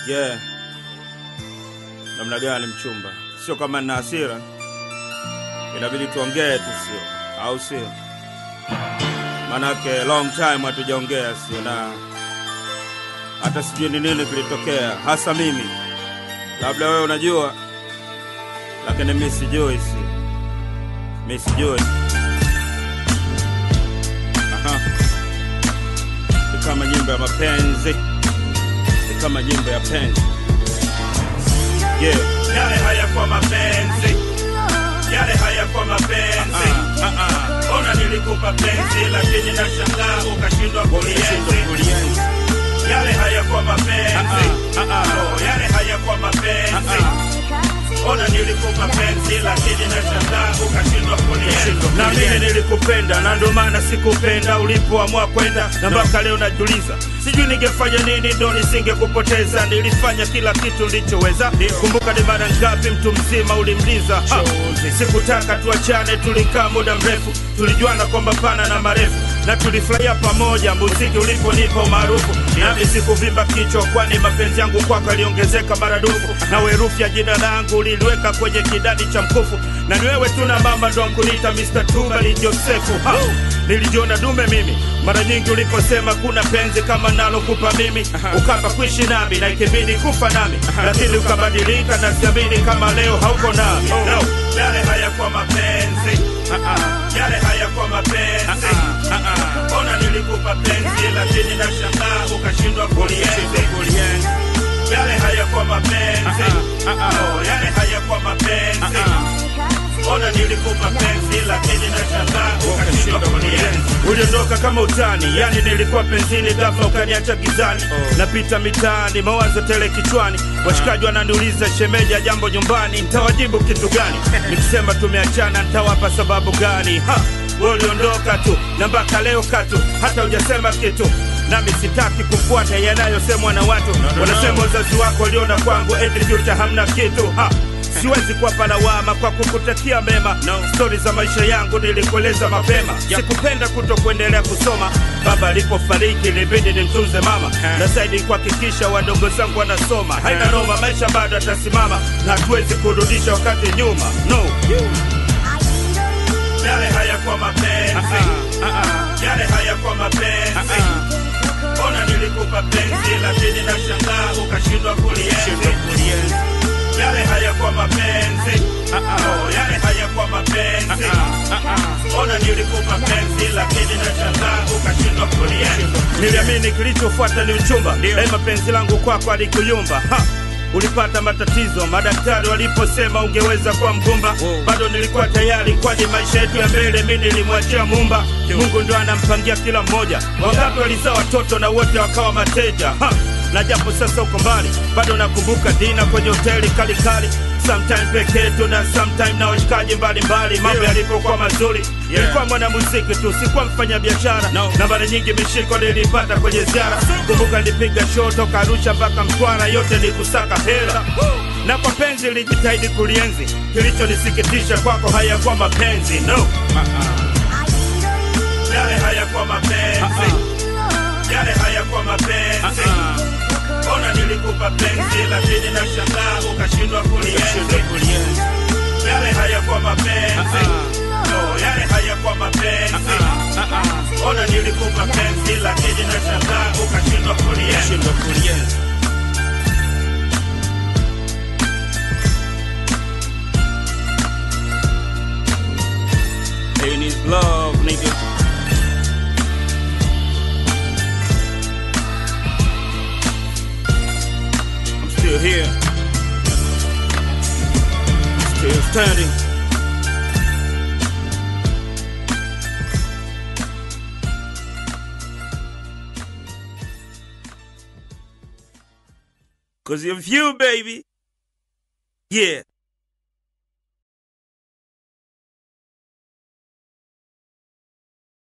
Yeah. Namna gani mchumba? Sio kama nina hasira, inabidi tuongee tu, sio au sio? Manake long time hatujaongea, sio na hata sijui ni nini kilitokea, hasa mimi. Labda wewe unajua, lakini mimi sijui, si mimi sijui. Aha. Ni kama nyimbo ya mapenzi, ni kama nyimbo ya penzi. Yeah. Yale hayakuwa mapenzi, yale hayakuwa mapenzi. Ah, ah, ah. Ona nilikupa penzi, lakini nashangaa ukashindwa kulienzi. Kulienzi. Yale hayakuwa mapenzi, Ah, ah, ah. oh, yale hayakuwa mapenzi. Ona nilikupa penzi, lakini nashangaa ukashindwa kulienzi. Na mimi nilikupenda, na ndo maana sikupenda ulipoamua kwenda, na mpaka leo najiuliza sijui ningefanya nini ndo nisingekupoteza. Nilifanya kila kitu nilichoweza. Kumbuka ni mara ngapi mtu mzima ulimliza. Ha, sikutaka tuachane, tulikaa muda mrefu, tulijuana kwa mapana na marefu, na tulifurahia pamoja muziki uliponipa umaarufu. Nami sikuvimba kichwa, kwani mapenzi yangu kwako yaliongezeka maradufu, na herufi ya jina langu uliliweka kwenye kidadi cha mkufu, na ni wewe tu na mama ndo mkuniita Mr. Tubali Josefu. Ha, nilijiona dume mimi mara nyingi uliposema kuna penzi kama nalokupa mimi, ukapa kuishi nami na ikibidi kufa nami, lakini ukabadilika na siamini kama leo hauko nami. No, yale hayakuwa mapenzi, yale hayakuwa mapenzi. Ona nilikupa penzi, lakini nashangaa ukashindwa kulienzi. Kulienzi. Yale hayakuwa mapenzi, oh, yale hayakuwa mapenzi. Ona nilikupa penzi, lakini nashangaa ukashindwa kulienzi. Uliondoka kama utani, yani nilikuwa penzini, ghafla ukaniacha gizani. Napita mitaani, mawazo tele kichwani, washikaji wananiuliza shemeja, jambo nyumbani, ntawajibu kitu gani? Nikisema tumeachana, ntawapa sababu gani? Ha, wewe uliondoka tu na mpaka leo katu, hata hujasema kitu nami sitaki kufuata yanayosemwa na watu wanasema wazazi wako waliona kwangu eti future hamna kitu ha. Siwezi kuwapa lawama kwa kukutakia mema no. Stori za maisha yangu nilikueleza mapema Sikupenda kuto kuendelea kusoma Baba alipofariki ilibidi nimtunze mama Na zaidi kuhakikisha wadogo zangu wanasoma Haina noma, maisha bado atasimama Na hatuwezi kurudisha wakati nyuma no. Yale hayakuwa mapenzi Yale hayakuwa mapenzi Ona nilikupa penzi lakini nashangaa ukashindwa kulienzi. Yale hayakuwa mapenzi, oh, yale hayakuwa mapenzi. Ona nilikupa penzi lakini nashangaa ukashindwa kulienzi. Niliamini kilichofuata ni uchumba, daima penzi langu kwako alikuyumba ha. Ulipata matatizo madaktari waliposema ungeweza kuwa mgumba, bado nilikuwa tayari, kwani maisha yetu ya mbele mi nilimwachia Mumba. Mungu ndo anampangia kila mmoja. Wangapi walizaa watoto na wote wakawa mateja ha. Na japo sasa uko mbali, bado nakumbuka dina kwenye hoteli kalikali sometime peke yetu na sometime na washikaji mbalimbali, mambo yalipokuwa mazuri. Nilikuwa mwanamuziki tu, sikuwa mfanya biashara na mara nyingi mishiko nilipata kwenye ziara. Kumbuka nilipiga show toka Arusha mpaka Mtwara, yote ni kusaka hela na kwa penzi nilijitahidi kulienzi. Kilichonisikitisha kwako hayakuwa mapenzi no. Yale hayakuwa mapenzi, yale hayakuwa mapenzi. Ona nilikupa penzi, lakini nashangaa ukashindwa kulienzi. Yale hayakuwa mapenzi, no, yale hayakuwa mapenzi. Ona nilikupa penzi, lakini nashangaa ukashindwa kulienzi. Pain is love, nigga. I'm still here. Still standing. Cause of you, baby. Yeah.